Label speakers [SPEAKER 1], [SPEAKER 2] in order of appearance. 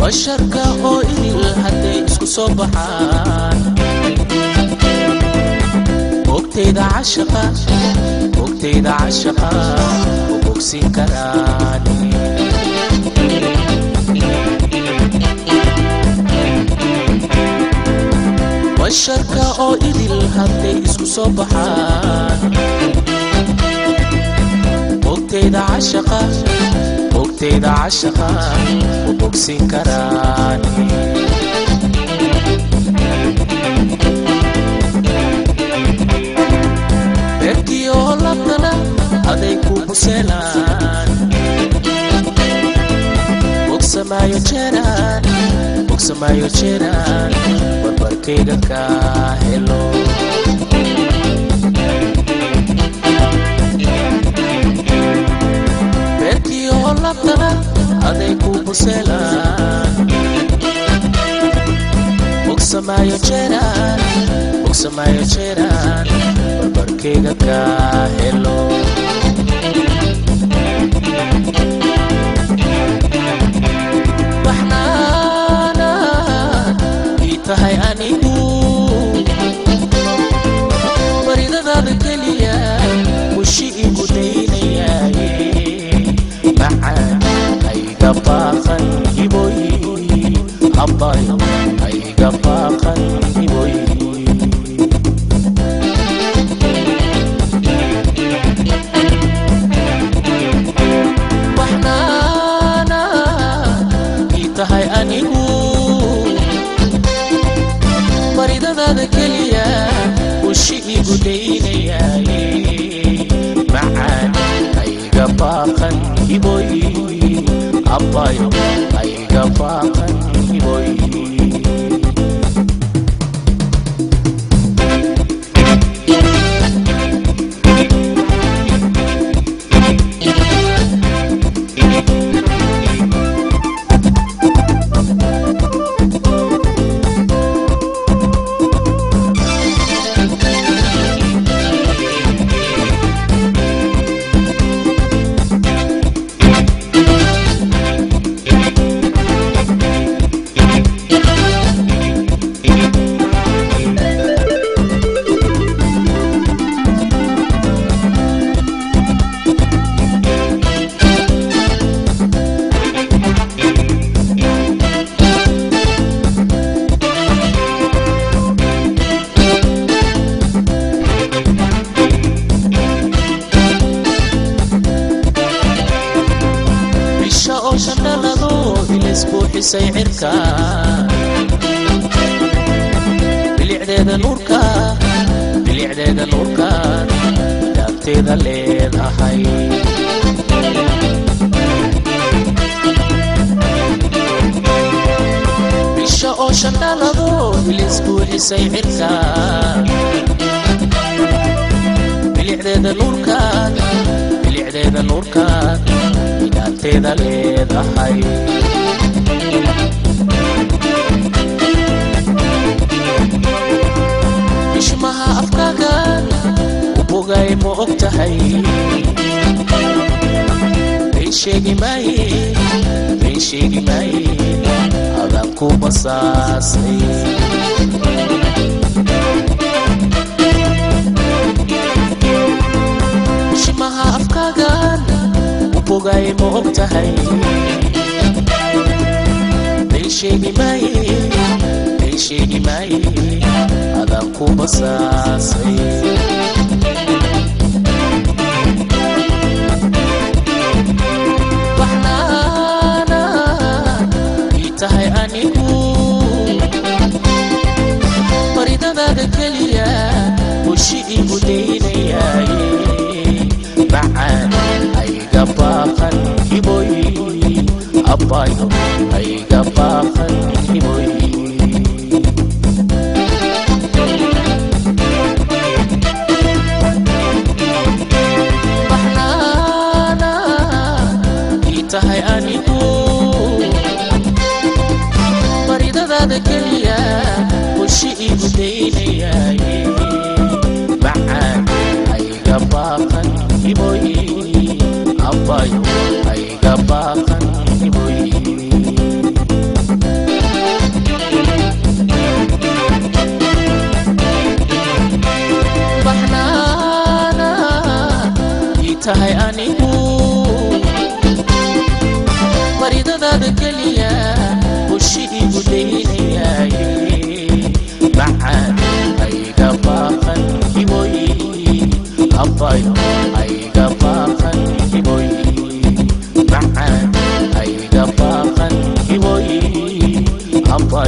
[SPEAKER 1] basharka oo idil hadday isku soo baxaan ogtayda cashaqa ogtayda cashaqa u bogsin karaan basharka oo idil hadday isku soo baxaan ogtayda cashaqa ogtayda cashaqa u bogsin karaan beertii oo labtana aday ku buseelaan bogsamaayo jeeraan bogsamaayo jeeraan barbarkayga ka helo beertii oo labtana aday ku buseelaan bogsamaayo jeeraan bogsamaayo jeeraan barbarkayga ka helo baxnaana ii tahay anigu baridadaada keliya mushi igu daynayaaye macaan hayga baaqan hiboy abbay hayga baaqan hiboy baxnaana ii tahay anigu baridadaada keliya ushi igu daynayaaye macaan hayga baaqan hiboy abbayo hayga baaqan hiboy bisha oo shandhalado ilis buuxisay cirka bilicdeeda nuurka bilicdeeda nuurka daabteeda leedahay bisha oo shandhalado ilis buuxisay cirka bilicdeeda nuurka bilicdeeda nuurka daabteeda leedahay bishmaha afkaagan u bogay ma og tahay been sheegi maaye been sheegi maaye adaan ku basaasay bishmaha afkaagan u bogay ma og tahay been sheegi maaye been sheegi maaye adaan ku basaasay baxnaana ii tahay anigu baridadaada keliya bushi igu daynayaaye macaan hayga baaqan hiboy abbayo hayga baaqan hiboy baxnaana ii tahay anigu baridadaada keliya bushi igu daynayaaye macaan hayga baaqan hiboy abbayo hayga baaqan hiboy daqiiqada keliya bushi igu daynayaaye macaan ayga baaqan hiboy abbayo ayga baaqan hiboy macaan ayga baaqan hiboy abbayo